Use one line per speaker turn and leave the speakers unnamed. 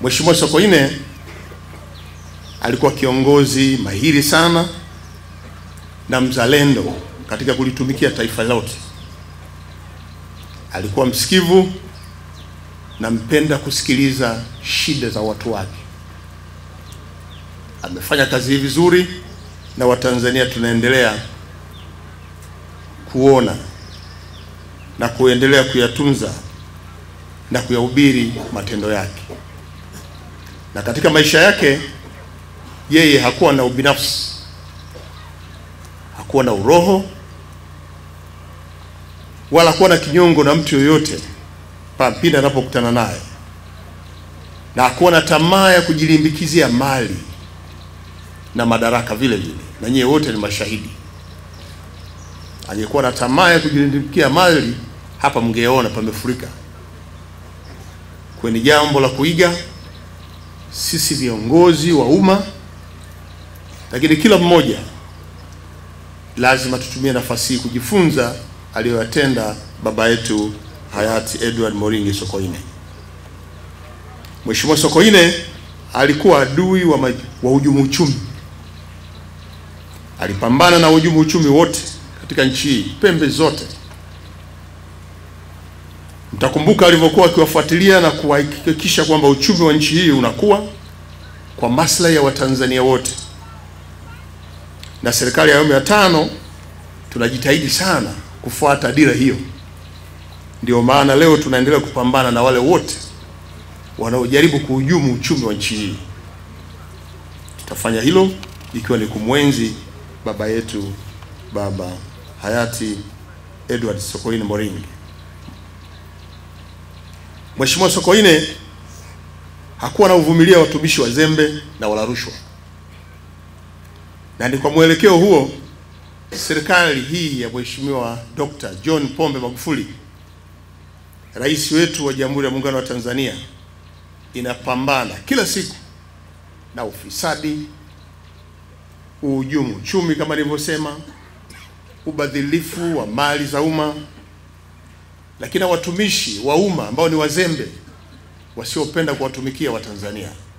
Mheshimiwa Sokoine alikuwa kiongozi mahiri sana na mzalendo katika kulitumikia taifa lote. Alikuwa msikivu na mpenda kusikiliza shida za watu wake. Amefanya kazi hii vizuri na Watanzania tunaendelea kuona na kuendelea kuyatunza na kuyahubiri matendo yake. Na katika maisha yake yeye hakuwa na ubinafsi, hakuwa na uroho wala hakuwa na kinyongo na mtu yoyote pindi anapokutana naye, na hakuwa na tamaa ya kujilimbikizia mali na madaraka vile vile, na nyie wote ni mashahidi. Angekuwa na tamaa ya kujilimbikia mali, hapa mngeona pamefurika. Kwa ni jambo la kuiga sisi viongozi wa umma, lakini kila mmoja lazima tutumie nafasi hii kujifunza aliyoyatenda baba yetu hayati Edward Moringi Sokoine. Mheshimiwa Sokoine alikuwa adui wa, wa hujumu uchumi. Alipambana na hujumu uchumi wote katika nchi hii pembe zote. Mtakumbuka alivyokuwa akiwafuatilia na kuhakikisha kwamba uchumi wa nchi hii unakuwa kwa maslahi ya Watanzania wote. Na serikali ya awamu ya tano tunajitahidi sana kufuata dira hiyo. Ndio maana leo tunaendelea kupambana na wale wote wanaojaribu kuhujumu uchumi wa nchi hii. Tutafanya hilo ikiwa ni kumwenzi baba yetu baba hayati Edward Sokoine Moringi. Mheshimiwa Sokoine hakuwa na uvumilia watumishi wazembe na wala rushwa, na ni kwa mwelekeo huo serikali hii ya Mheshimiwa Dr. John Pombe Magufuli, rais wetu wa Jamhuri ya Muungano wa Tanzania, inapambana kila siku na ufisadi, uhujumu uchumi kama nilivyosema, ubadhilifu wa mali za umma, lakini na watumishi wa umma ambao ni wazembe wasiopenda kuwatumikia Watanzania.